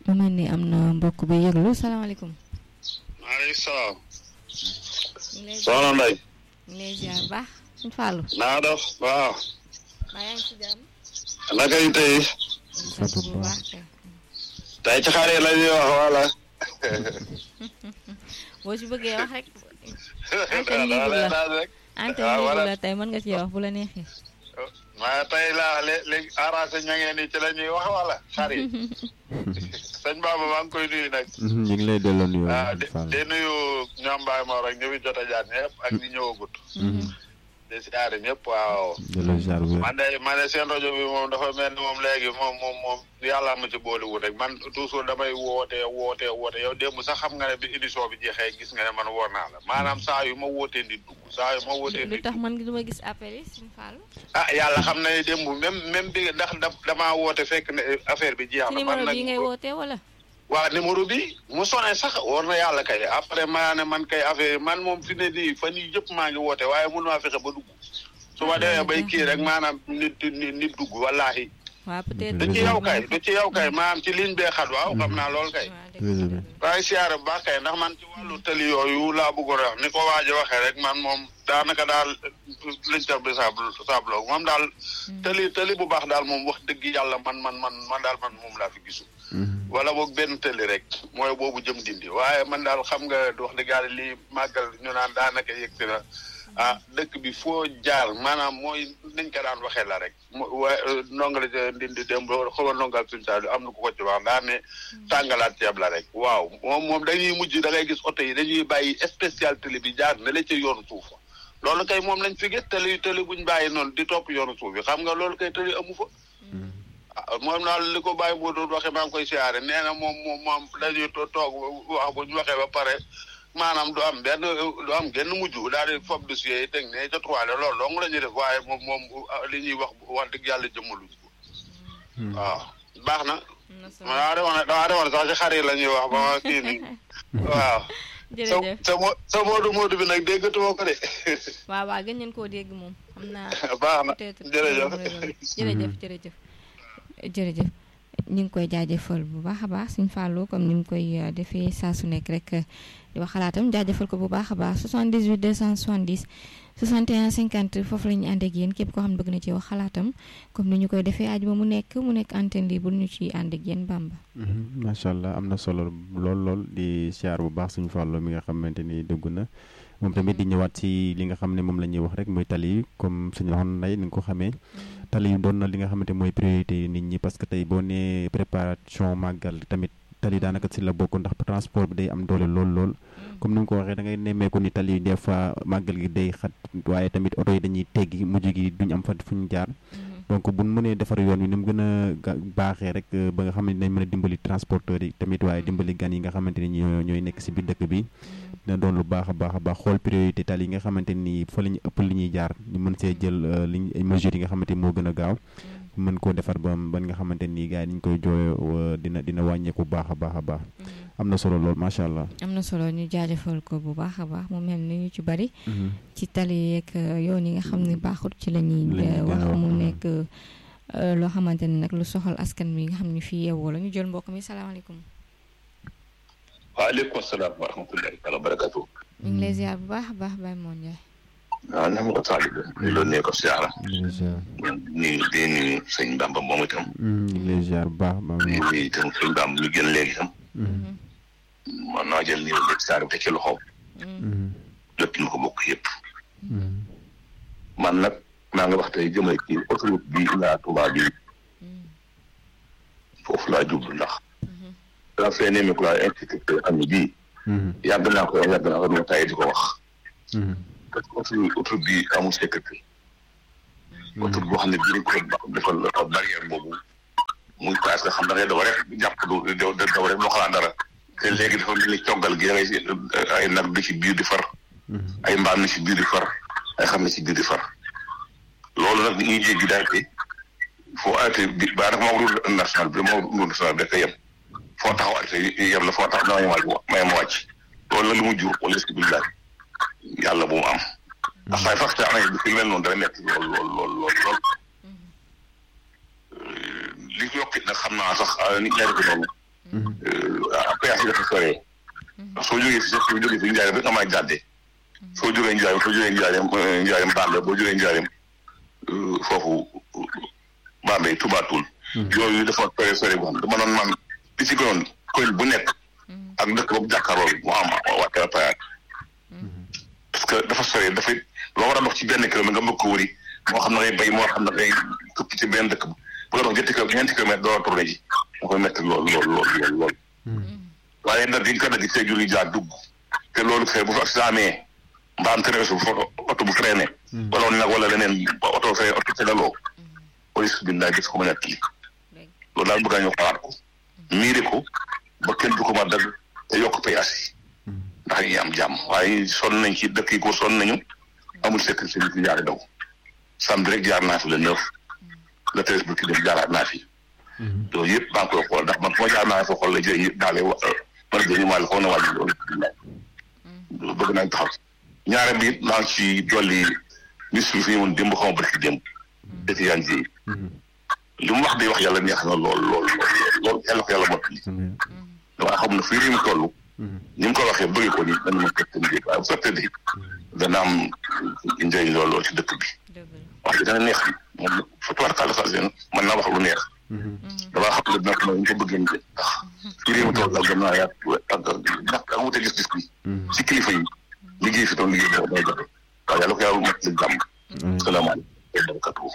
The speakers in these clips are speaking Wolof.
mu mel ni am na mbokk bi yëglu salaamaaleykum. maaleykum salaam. ñu ngi lay soxna Ndeye. ñu ngi lay ziar bu baax suñu fàllu. naa def waaw. maa yaa ngi ci jàmm. naka yi tey. sant bu baax kay. tey ci xare la ñuy wax wala. boo ci bëggee wax rek. daa daa lay daal rek. antenne waaw libre voilà. la tey mën nga ci wax bu la neexee. maa tey laa lé- léegi arrangé ña ngeen ni ci la ñuy wax wala xare yi. sëñ Baba maa ngi koy nuyu nag. ñu ngi lay delloo nuyoo ah di Fall di nuyu ñoom Baye Mor ak ñu fi jot a jaar ñëpp ak ñi ñëwagut. di siyaare ñëpp waaw. delloo ziar bu wér. man de man de seen rajo bi moom dafa mel ni moom léegi moom moom moom yàlla ma ci boolewul rek man toujours damay woote woote woote yow démb sax xam nga ne bi émission bi jeexee gis nga ne man woor naa la maanaam saa yu ma wootee di dugg saa yu ma wootee lu di tax dugg man du ma gis appel yi suñu fàllu. ah yàlla xam na ne démb même même bi ndax da- damaa woote fekk ne affaire bi jeex ci na man numéro nag bii ngay wootee wala. waa numéro bi mu sonné sax war na yàlla kay après maa ne man kay affaire man moom fi ne nii fan yii yëpp maa ngi woote waaye mënu maa fexe ba dugg su ma demee bay kii rek maanaam nit nit nit dugg wallaahi waaw peut-être. du ci yow kay du ci yow kay maanaam ci ligne bee xat waaw xam naa lool kay waaw dëgg la, dëgg la. waaye siyaare bu baax kay ndax man ci wàllu tëli yooyu laa bëggoon a wax ni ko waaj a waxee rek man moom daanaka daal liñ tax bi sable sablo moom daal tëli tëli bu baax daal moom wax dëgg yàlla man man man man daal man moom laa fi gisu wala boog benn tëli rek mooy boobu jëm dindi waaye man daal xam nga wax dëgg yàlla lii màggal ñu naan daanaka yëg si na ah dëkk bi foo jaar maanaam mooy niñ ko daan waxee la rek mo waaye ndongali ndindi dem xawa ndongal suñu saa am na ku ko ci wax daa ne tàngalaat ceeb la rek waaw moom moom dañuy mujj da ngay gis oto yi dañuy bàyyi spécial télé bi jaar ne la ca yoonu suuf loolu kay moom lañ fi gis télé télé buñ bàyyi noonu di topp yoonu suuf bi xam nga loolu kay télé amu fa ah moom daal li ko bàyyi boo doon waxee maa ngi koy siyaare nee na moom moom moom dañuy to- toog wax bu ñu waxee ba pare maanaam du am benn du am genn mujj daal di fob dossier yi teg ne ca tuwaale loolu dong la ñuy def waaye moom moom ah, li ñuy wax wax dëgg yàlla jëmmaluñ ko waaw baax na am na solo. damaa demoon damaa demoon sax ci xar yi la ñuy wax ba ma kii nii waaw sa jërëjëf sa mo sa moodu moodu bi nag déggatuma ko de waaw waaw gën ngeen koo dégg moom xam naa. baax na peut-être jërëjëf jërëjëf jërëjëf jërëjëf ñu ngi koy jaajëfal bu baax a baax suñ fàllu comme ni mu koy euh, defee saa su nekk rek euh, di wax xalaatam jaajëfal ko bu baax a baax 78 270 61 50 foofu la ñu ànd ak yéen képp koo xam ne bëgg na ci wax xalaatam comme ni ñu koy defee ajuma mu nekk mu nekk antenne libre ñu ciy ànd ak yéen bamba macha allah am na solo lool lool di siyaar bu baax suñu fàllo mi nga xamante ni dugg na moom tamit di ñëwaat ci li nga xam ne moom la ñuy wax rek mooy tali yi comme suñu waxoon nday ni nga ko xamee tali yi doon na li nga xamante mooy priorité nit ñi parce que tey boo nee préparation màggal tamit tali daanaka si la bokk ndax transport bi day am doole lool lool comme ni nga ko waxee da ngay nemmeeku ni tali yi des fois màggal gi day xat waaye tamit oto yi dañuy teggi mujj gi duñ am fa fu ñu jaar donc bu ñu mënee defar yoon wi ni mu gën a ga- baaxee rek euh, ba nga xam ne dinañ mën a dimbali transporteurs yi tamit waaye dimbali gan yi nga xamante ni ñoo ñooy nekk si biir dëkk bi dina doon lu baax a baax a baax xool priorité tali yi nga xamante ni fa la ñu ëpp li ñuy jaar ñu mën see jël euh, liñ ay mesures yi nga xamante ni moo gën a gaaw mën koo defar ba ba nga xamante ni gars yi ni ñu koy jooyoo dina dina wàññeeku baax a baax a baax am na solo lool macha allah. am na solo ñu jaajëfal ko bu baax a baax mu mel ni ñu ci bari ci tali yeeg euh, yoon yi nga xam ne baaxut ci la ñuy La ñuy euh, gën a wax wax, mu mhm. nekk euh, loo xamante ne nag lu soxal askan wi nga xam ne fii yeewoo la ñu jël mbokk mi salaamaaleykum waaleykum salaam wa rahmatullahi taala wa barakatu ñu ngi lay ziar bu baax a baax Baye Moon Ndiaye waaw na ma ko taalibe ñu loolu ne ko siyaara ñu ngi lay ziar ñu di nuyu sëñ Bamba moom itam ñu ngi lay ziar bu baax ba ñu nuyu itam sëñ Bamba lu gën léegi itam man naa jël nii léegi siyaara bi te ci loxoom lépp ñu ko bokk yëpp man nag maa nga wax tey jëmale ci autoroute bi laa Tuubaa bi foofu laa jublu ndax daa fee nemee ko laa insécurité am ni bii yàgg naa ko yàgg naa ko dama tay di ko wax parce que autoroute autoroute bi amul sécurité autoroute boo xam ne bii dañ ko defal barrière boobu muy paas nga xam da ngay daw rek jàpp du daw daw rek loo xalaat dara te léegi dafa mel ni coggal gi da ngay ay nag di ci biir di far ay mbaam na ci biir di far ay xam ne ci biir di far loolu nag ñuy jéggi daal te foo arrêté bi ba nag moo route national bi moo route national bi rek a yem foo taxaw arrêté yem la foo tax dama yem wàcc ma yem wàcc loolu nag lu mu jur wala est-ce que billahi yàlla bu mu am ndax saay fax te amee bi fi mel noonu dana metti lool lool lool lool lool li ci yokkit nag xam naa sax nit ñaari ko noonu péage yi dafa soree soo jógee fi sax jógee fi njaareem rek amaa jàdde soo jógee njaareem soo jógee njaareem njaareem Bambey boo jógee njaareem foofu Bambey Toubatoul yooyu dafa sore sore boo xam dama doon man li ci gënoon koñ bu nekk ak dëkk boobu jàkkaarloo bi moo am wàkkee payaat parce que dafa sore dafay loo war a dox ci benn kilomètre nga bëgg ko wëri moo xam ne ngay bay moo xam ne ngay tukki ci benn dëkk bu nga dox ñetti kilomètre ñeenti kilomètre doo tourné ji moo koy métti lool lool lool lool lool waaye nag di nga ko dagg see jur yi jaar dugg te loolu fee bu fa accident amee mbaam traversé bu fa oto bu freiné wala woon nag wala leneen oto fee oto tegaloo police bi naa gis ko ma nekk lii loolu daal bëgg naa ñëw xalaat ko miire ko ba kenn du ko ma dagg te yokk payaas yi ndax ñi am jàmm waaye sonn nañ ci dëkk yi ko sonn nañu amul sécurité bi fi jaari daw samedi rek jaar naa fi le neuf le treize bu ki dem jaaraat naa fi loolu yëpp maa ngi koy xool ndax man fu ma jaar naa fa xool la jëy yëpp daale wa man a jëñu maal xaw na wàññi loolu loolu bëgg nañ taxaw ñaare bi maa ngi ci dolli ministre bi fi ñëwoon démb xaw ma barki démb dëkk yaan ji li mu wax day wax yàlla neex na lool lool lool yàlla ko yàlla mottali damaa xam ne fii réew mi toll ni mu ko waxee bëgg ko ni dañu ma fekk njëkk waaye bu fekkee de dana am njëriñ lool lool ci dëkk bi wax dëgg dana neex moom fa tubaarkàlla saa seen mën naa wax lu neex damaa xam ne nag ñu ko bëggee ndax fii réew mi toll ak gën naa yaat ak ndax ak wute gis-gis bi ci kilifa yi liggéey fi doon liggéey boo day jote waaw yàlla ko yàlla mottali jàmm salaamaaleykum barakatuh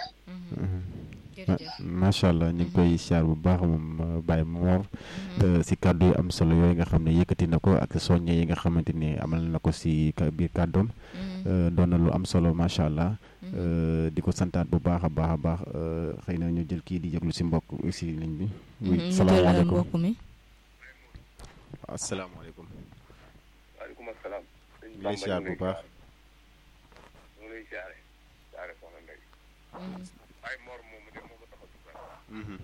macha allah ñu ngi koy siyaar bu baax moom Baye Mor si kàddu yu am solo yooyu nga xam ne yëkkati na ko ak soññe yi nga xamante ni amal na ko si biir kàddoom doon na lu am solo macha allah di ko santaat bu baax a baax a baax xëy na ñu jël kii di jéglu si mbokk si ligne bi. oui salaamaaleykum mbokk mi. asalaamaaleykum. waaleykum salaam. ñu lay siyaar bu baax. ñu lay siyaare siyaare soxna Ndeye. Baye Mor moomu de moo ko tax a dugg.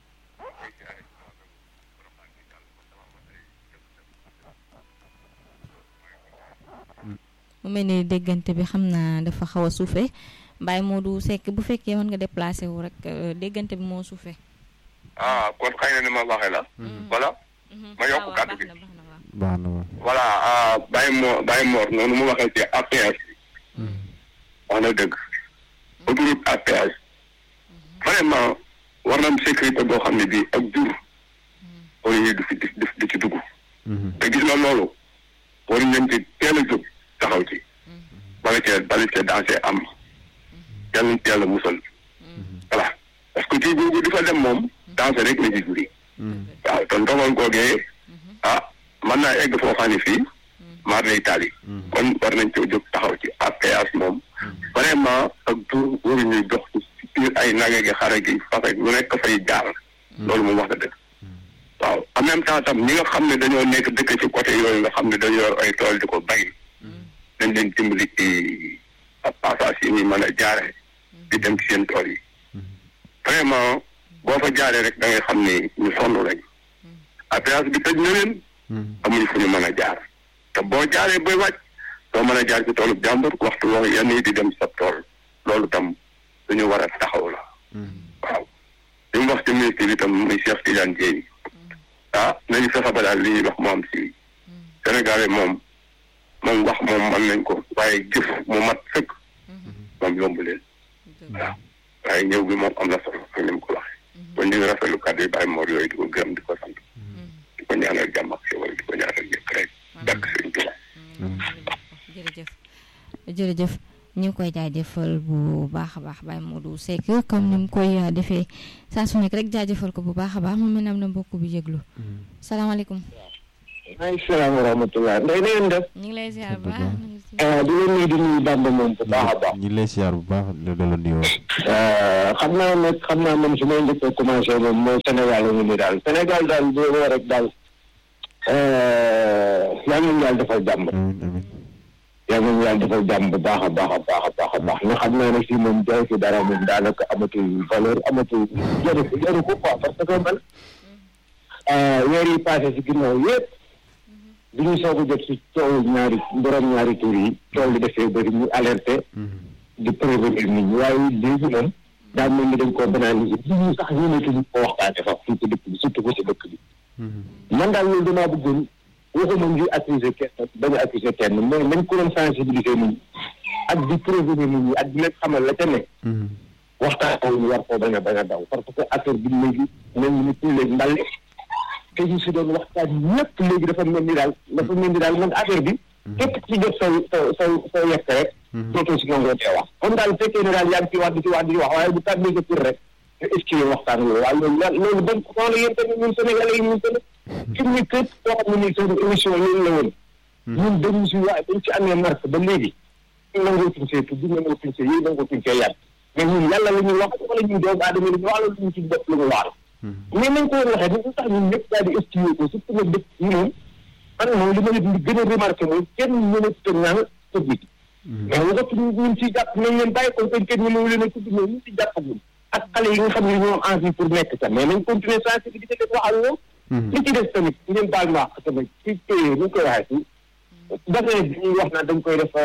mu mel ni déggante bi xam naa dafa xaw a suufee Baye Modou Seck bu fekkee mën nga déplacé wu rek déggante bi moo suufee. ah kon xëy na ni ma waxee la. voilà. ma yokk kàddu gi. baax na voilà Baye Mor Baye Mor noonu mu waxee ci APS. wax na dëgg. autoroute APS. vraiment war na am sécurité boo xam ne bii ak jur. wala ñuy du fi di ci dugg. te gis nga loolu. war nañ ci teel a jóg taxaw ci. bala cee bala cee dansé am. yàlla na yàlla musal. voilà parce que kii boobu di fa dem moom. dansé rek la ci juri. waaw te ndogal googee. ah mën naa egg foo xam ne fii. maar lay taali. kon war nañ ci jóg taxaw ci APS moom. vraiment ak jur waruñuy dox ci biir ay nage gi xare gi fase lu nekk fay jaar. loolu moom wax dëgg. waaw en même temps tam ñi nga xam ne dañoo nekk dëkk ci côté yooyu nga xam ne dañoo yor ay tool di ko bay. dañ leen dimbali ci passage yi ñuy mën a jaare di dem ci seen tool yi. vraiment boo fa jaaree rek da ngay xam ne ñu sonn lañ. APS bi tëj na leen. amuñu fu ñu mën a jaar. te boo jaaree bay wàcc doo mën a jaar ci toolu jàmbur waxtu woo yenn yi di dem sa tool loolu tam dañu war a taxaw la. waaw li mu wax ci ministre bi tam muy Cheikh Tidiane Dièye. ah nañu fexe ba daal li ñuy wax mu am si Sénégalais moom moom wax moom mën nañ ko waaye jëf mu mat sëkk moom yomb leen waaw waaye ñëw bi moom am na solo ak ni mu ko waxee kon ñu ngi rafetlu kàddu yi bàyyi moor yooyu di ko gërëm di ko sant di ko ñaanal jàmm ak xéwal di ko ñaanal njëkk rek dakk sëñ Tuubaa jërëjëf jërëjëf ñu ngi koy jaajëfal bu baax a baax Baye Modou Seck comme ni mu koy defee saa su nekk rek jaajëfal ko bu baax a baax mu mel ne am na mbokk bu yëglu salaamaaleykum. maaleykum salaam wa rahmatulah ndey na ngeen def. ñu ngi lay ziar bu baax. di leen nuyu di nuyu Bamba moom bu baax a baax. ñu ngi lay siyaar bu baax la la nuyoo. xam naa nag xam naa man su may njëkk a commencé moom mooy Sénégal la ñu ni daal Sénégal daal bu woo rek daal yal nañu yàlla defal jàmm. amiin amiin. yal nañu yàlla defal jàmm bu baax a baax a baax a baax a baax nga xam naa ne fii moom jaay fi dara moom daanaka amatul valeur amatul jaru jaru ko quoi parce que man weer yi passé si ginnaaw yëpp bi ñu soog a jot si coow ñaari borom ñaari tur yi coow li defee bëri ñu alerté di prévenir nit ñi waaye léegi moom daa mel ni dañ koo banaliser nit ñi sax ñu ne tuñu ko waxtaane fa fii ci dëkk bi surtout ko si dëkk bi daal loolu damaa bëggoon waxuma ngi accuser kenn bañ a accuser kenn mais nañ ko doon sensibiliser nit ñi ak di prévenir nit ñi ak di leen xamal la ca ne waxtaan ko ñu war koo bañ a bañ a daw parce que affaire bi léegi mel ni tout léegi mbal te ñu si doon waxtaan ñëpp léegi dafa mel ni daal dafa mel ni daal man affaire bi képp ci jot sa sa sa sa yekk rek dootoo si nangoo tee wax comme daal fekkee ne daal yaa ngi ci wax di ci wax di ci wax waaye bu tàbbee sa tur rek te esquivé waxtaan loolu waaye loolu la loolu bañ ko xool yéen tamit ñun Sénégalais yi ñun tamit fi mu ne képp koo xam ne nii seen émission loolu la woon ñun dañu si waa dañ ci amee marque ba léegi ñu nangoo tuñ see tudd nangoo tuñ see yéen nangoo tuñ see yàgg mais ñun yàlla la ñuy wax wala ñun doomu aadama la ñu wax la ñu ci bopp la ñu wax mais nañ ko woon waxee ni tax ñun ñëpp daal di esquivé ko surtout nag dëkk yi moom man moom li ma leen di gën a remarqué mooy kenn mënatu te ñaan public mais waxatu ñun ci jàpp nañ leen bàyyi ko kenn ñu mënu leen a tudd mais ñu ci jàppagul ak xale yi nga xam ne ñoo am envie pour nekk ca mais nañ continuer sensibilité def wax ak ñoom li ci des tamit ngeen baal ma wax tamit ci téye ñu koy waxee ci dafay bi ñuy wax naan dañ koy def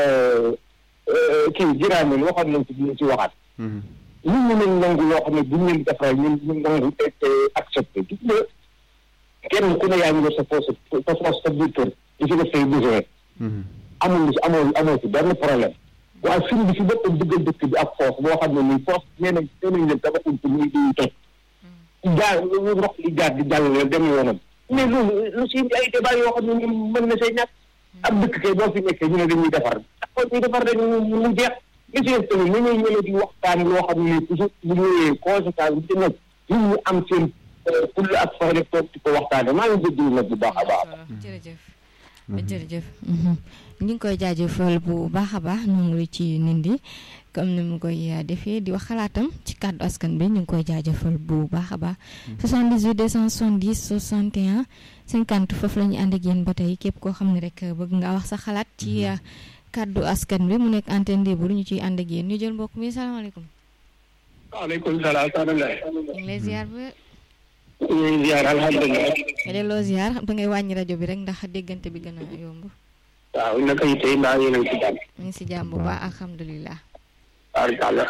kii jiraameen waxoon nañ ci dinañ ci waxaat ñun ñu nañ nangu loo xam ne buñ leen defaral ñun ñu nangu te te accepté gis nga kenn ku ne yaa ngi def sa poche sa poche sa biir kër di ci def say besoin amul si amoo amoo si benn problème waaye suñ bi si boppam duggal dëkk bi ak foofu boo xam ne nii foofu nee nañ nee nañ leen tabaxuñ ko muy di toj jaar ndox li jaar di jàll la dem yoonam mais loolu lu si indi ay débat yoo xam ne ni mën na see ñàkk ab dëkk kay boo fi nekkee ñu ne dañuy defar kon ñuy defar rek mu jeex li si des tamit ni ñuy ñëwee di waxtaan loo xam ne toujours bu ñëwee conséquence bi ci nekk nit ñi am seen fulla ak fayda toog di ko waxtaane maa ngi jéggalu nag bu baax a baax jërëjëf jërëjëf ñu ngi koy jaajëfal bu baax a baax ñu ngi ci nindi comme ni mu koy defee di wax xalaatam ci kàddu askan bi ñu ngi koy jaajëfal bu baax a baax 78 270 61 50 foofu la ñu ànd ak yéen ba tey képp koo xam ne rek bëgg nga wax sa xalaat ci kàddu askan bi mu nekk antenne libre ñu ciy ànd ak yéen ñu jël mbokk mi salaamaaleykum. waaleykum salaam soxna Ndeye. ñu ngi lay ziar ba. ñu ngi ziar alhamdulilah. nga delloo ziar da ngay wàññi rajo bi rek ndax déggante bi gën a yomb. waaw naka yi tey mbaa yéen a ngi si jàmm. ñu ngi si jàmm bu baax alhamdulilah. barkalla.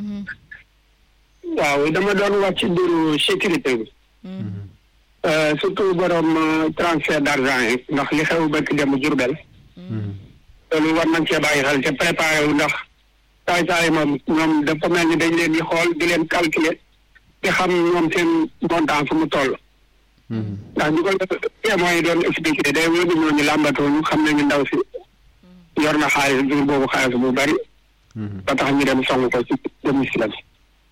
waaw dama doon wax ci mbiru sécurité bi. surtout borom transfert d' argent yi ndax li xew bëgg dem Jurbel. loolu war nañ cee bàyyi xel te préparé wu ndax saay saay moom ñoom dafa mel ni dañ leen di xool di leen calculer te xam ñoom seen montant fu mu toll. ndax ñu ko témoins yi doon expliqué day wóor ni ñooñu làmbatoo ñu xam nañu ndaw si yor na xaalis jur boobu xaalis bu bari. ba tax ñu dem song ko ci domicile bi.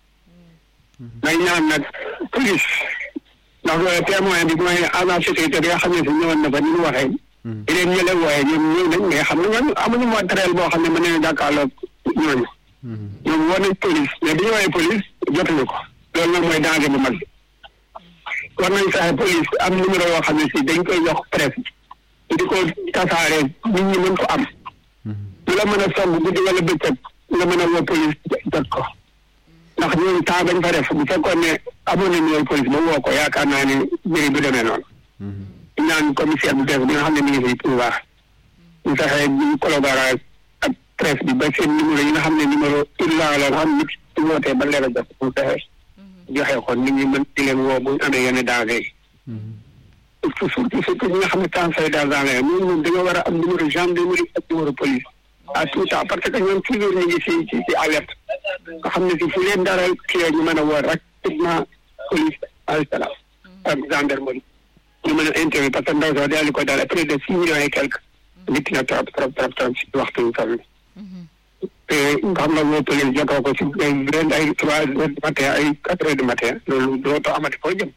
may ñaan nag police ndax témoin bi mooy agent sécurité bi nga xam ne si ñëwoon na fa ni mu waxee. di leen ñële wooye ñoom ñëw nañ mais xam nga ñooñu amuñu matériel boo xam ne mën nañu jàkkaarloo ñooñu. ñoom woo nañ police mais bi ñu woowee police jotuñu ko loolu nag mooy danger bu mag bi. war nañ fexe police am numéro yoo xam ne si dañ koy jox presse di ko tasaare nit ñi mën ko am. lu la mën a song guddi wala bëccëg nga mën a woo police jot ko. ndax ñooñu temps bañ fa def bu fekkoon ne amoon na numéro police ba woo ko yaakaar naa ne mbiri bu demee noonu. ñaan commissaire bu bees bi nga xam ne mi ngi fi pouvoir ñu fexe ñu collaborer ak presse bi ba seen numéro yi nga xam ne numéro urgent la nga xam nit su wootee ba leer a jot mu fexe joxe ko nit ñi mën di leen woo bu ñu amee yenn danger yi surtout surtout ñi nga xam ne transfert d'argent la ñoom ñoom dañoo war a am numéro gendarmerie ak numéro police à tout temps parce que ñoom toujours ñu ngi si si si alerte nga xam ne si fu leen dara kii ñu mën a woo rapidement police alsala ak gendarmerie ñu mën a interview parce que ndaw soo daal di ko daal près de six millions et quelque nit na trop trop trop trop si waxtu yu toll te nga xam nga woo police jotoo ko si ay ren ay trois heures du matin ay quatre heures du matin loolu dootoo amati foo jëm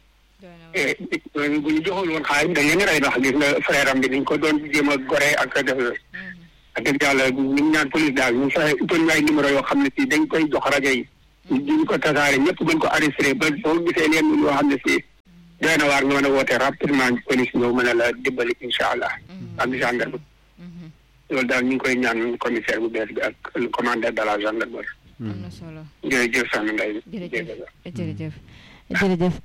bu ñu joxul woon xaalis dañ leen rey ndax gis nga frère am bi niñ ko doon jéem a gore ak def yooyu ak dëgg yàlla ñu ñaan police daal ñu fexe utal ñu ay numéro yoo xam ne si dañ koy jox rajo yi ñu ko tasaare ñëpp mën ko arrêté ba boo gisee leen yoo xam ne si doy na waar nga mën a woote rapidement police ñëw mën a la dimbali incha allah ak gendarme loolu daal ñu ngi koy ñaan commissaire bu bees bi ak le commandant de la gendarmerie am na solo jërëjëf soxna Ndeye jërëjëf jërëjëf jërëjëf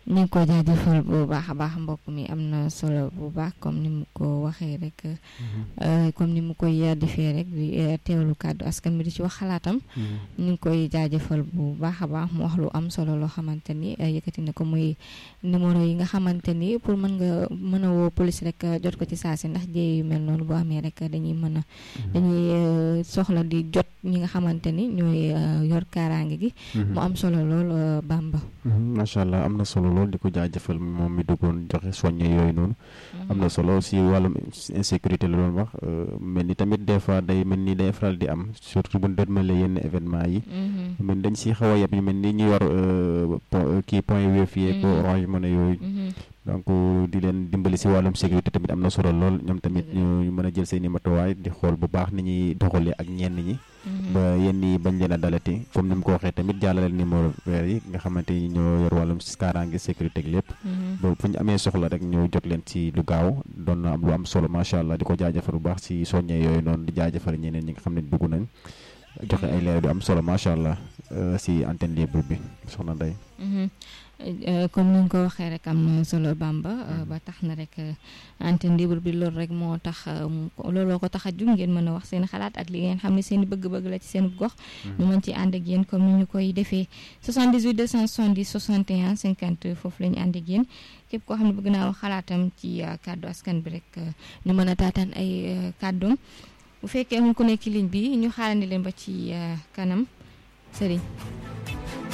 ñu ngi ko jaajëfal bu baax a baax mbokk mi am na solo bu baax comme ni mu ko waxee rek comme ni mu koy defee rek di teewlu kàddu askan bi di ci wax xalaatam ñu ngi koy jaajëfal bu baax a baax mu wax lu am solo loo xamante ni yëkkati na ko muy numéro yi nga xamante ni pour mën nga mën a woo police rek jot ko ci saa si ndax jéey yu mel noonu bu amee rek dañuy mën a dañuy soxla di jot ñi nga xamante ni ñooy yor kaaraange gi mu am solo lool Bamba macha allah am na solo lool di ko jaajëfal moom mi duggoon joxe soññe yooyu noonu am na solo si wàllum insécurité la doon wax mel ni tamit des fois day mel ni day faral di am surtout bu ñu dëdmalee yenn événement yi mel dañ si xaw a yeb ñu mel ni ñu yor kii point wéef yeeg orange mën a yooyu donc di leen dimbali si wàllum sécurité tamit am na solo lool ñoom tamit ñu mën a jël seen i matuwaay di xool bu baax ni ñuy doxalee ak ñenn ñi ba yenn yi bañ leen a dalati comme ni mu ko waxee tamit jàllaleel numéro vert yi nga xamante ni ñoo yor wàllum kaaraange sécurité ak lépp ba fu ñu amee soxla rek ñu jot leen ci lu gaaw doon na am lu am solo macha allah di ko jaajëfal bu baax si soññee yooyu noonu di jaajëfal ñeneen ñi nga xam ne dugg nañ joxe ay leer du am solo macha allah si antenne libre bi soxna Ndeye comme ni nga ko waxee rek am na solo Bamba ba tax na rek antenne libre bi loolu rek moo tax looloo ko tax a jug ngeen mën a wax seen xalaat ak li ngeen xam ne seen i bëgg-bëgg la ci seen gox ñu mën ci ànd ak yéen comme ni ñu koy defee 78 270 61 50 foofu la ñu ànd ak yéen képp koo xam ne bëgg naa wax xalaatam ci kàddu askan bi rek ñu mën a taataan ay kàddoom bu fekkee amul ku nekk ci ligne bi ñu xaarandi leen ba ci kanam sëriñ